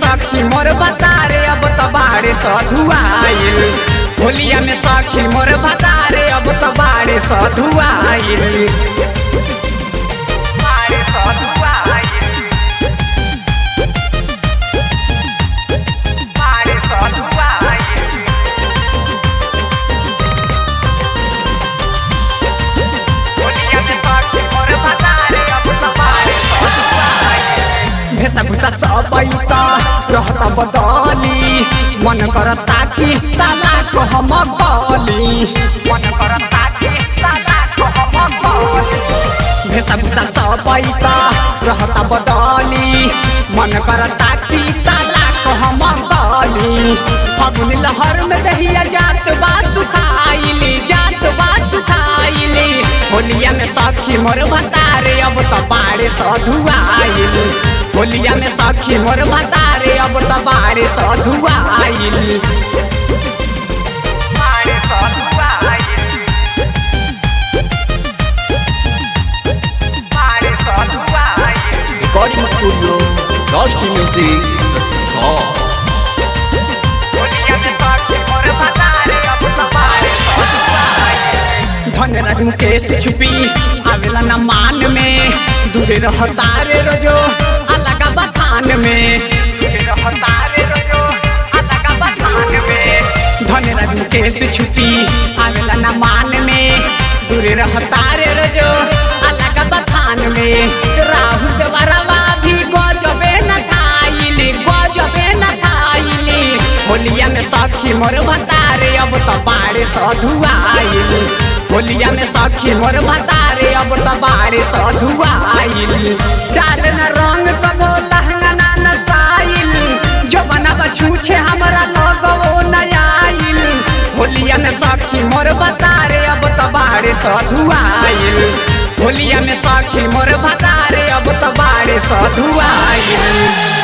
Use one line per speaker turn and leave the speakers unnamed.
सखी मोर बतारे अब तो बाड़े सधुआइल होलिया में सखी मोर बतारे अब तो बाड़े सधुआइल बाड़े सधुआइल बाड़े सधुआइल होलिया में सखी मोर बतारे अब तो बाड़े सधुआइल भेसा भुसा सबैत रहता बदली मन करता कि साला को हम गली मन करता कि साला को हम गली भेसा भुसा सबैत रहता बदली मन करता कि साला को हम गली फगुन लहर में दहिया जात बात सुखाइली जात बात सुखाइली होलिया में सखी मोर भतारे अब तो बाड़े सधुआइल होलिया में सखी मोर भतारे अब तो बाड़े सधुआइल बाड़े सधुआइल बाड़े सधुआइल
Recording Studio, Rusty Music, Song.
होलिया में सखी मोर भतारे अब तो बाड़े सधुआइल धन रंग मुकेश छुपी आवेला न मान में दूरे रहता रे रोजो अलग बथान में दूरे रहता रे रोजो अलग बथान में धन रंग मुकेश छुपी आवेला न मान में दूरे रहता रे रोजो अलग बथान में राहुल देवरवा भी गजबे न खाइली गजबे न खाइली होलिया में सखी मोर भतारे अब तो बाड़े सधुआइल होलिया में सखी मोर भतारे अब तो बाड़े सधुआइल डाल न रंग कबो लहंगा ना नसाइल जो बनब छूछे हमरा लगो नयाइल होलिया में सखी मोर भतारे अब तो बाड़े सधुआइल होलिया में सखी मोर भतारे अब तो बाड़े सधुआइल